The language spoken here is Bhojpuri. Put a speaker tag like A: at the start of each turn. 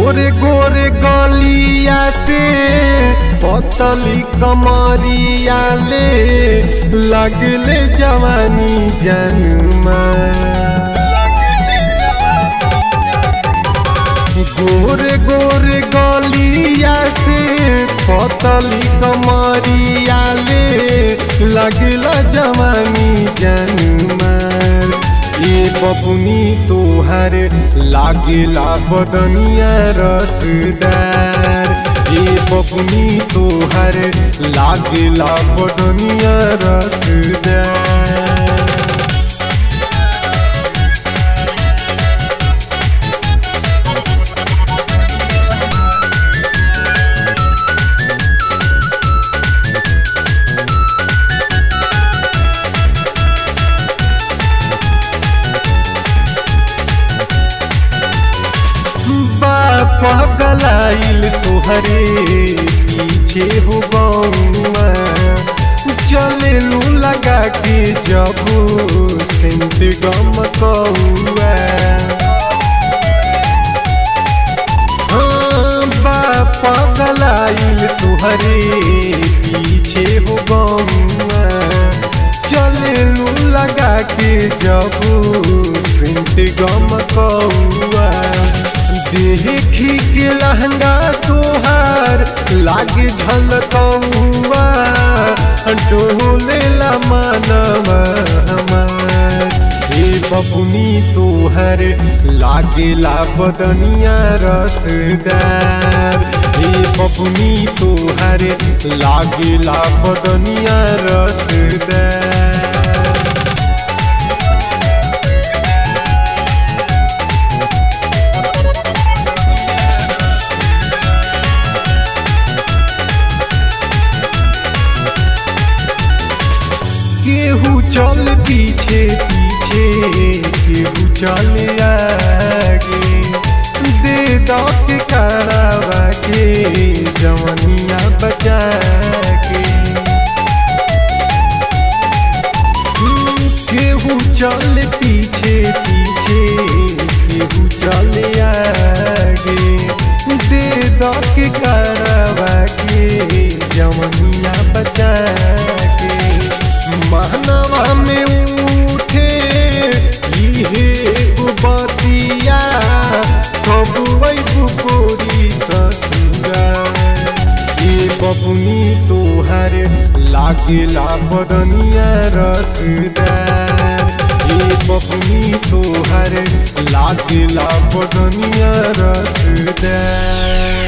A: गोरे गोरे गलिया से पतली कमरिया ले लगले जवानी जन्मा गोरे गोरे गलिया से पतली कमरिया ले लगला जवानी जन्मार ये बबुनी तोहर लागेला बदनिया रसदार ये बबुनी तोहर लागेला बदनिया रसदार पगलाइल तोहरे पीछे हो बउआ चले लू लगा के जब सेंट गम कौआ हाँ, बा पगलाइल तोहरे पीछे हो बउआ चले लू लगा के जब सेंट गम कौआ देखी के लहंगा तोहार लागे झलकौआ डोले ला मानवा हमार हे बबुनी तोहर लागेला बदनिया रसदार हे बबुनी तोहर लागेला बदनिया रसदार केहू चल पीछे पीछे केहू चल आगे दे दो के करावा के जवनिया बचा के हम्म, केहू चल पीछे पीछे केहू चल आगे दे दो के करावा के जवनिया बचा के महनवा में उठे इहे बतिया कबुई बुकोरी ससुरा ये बबुनी तोहर लागेला बदनिया रसदार ये बबुनी तोहर लागेला बदनिया रसदार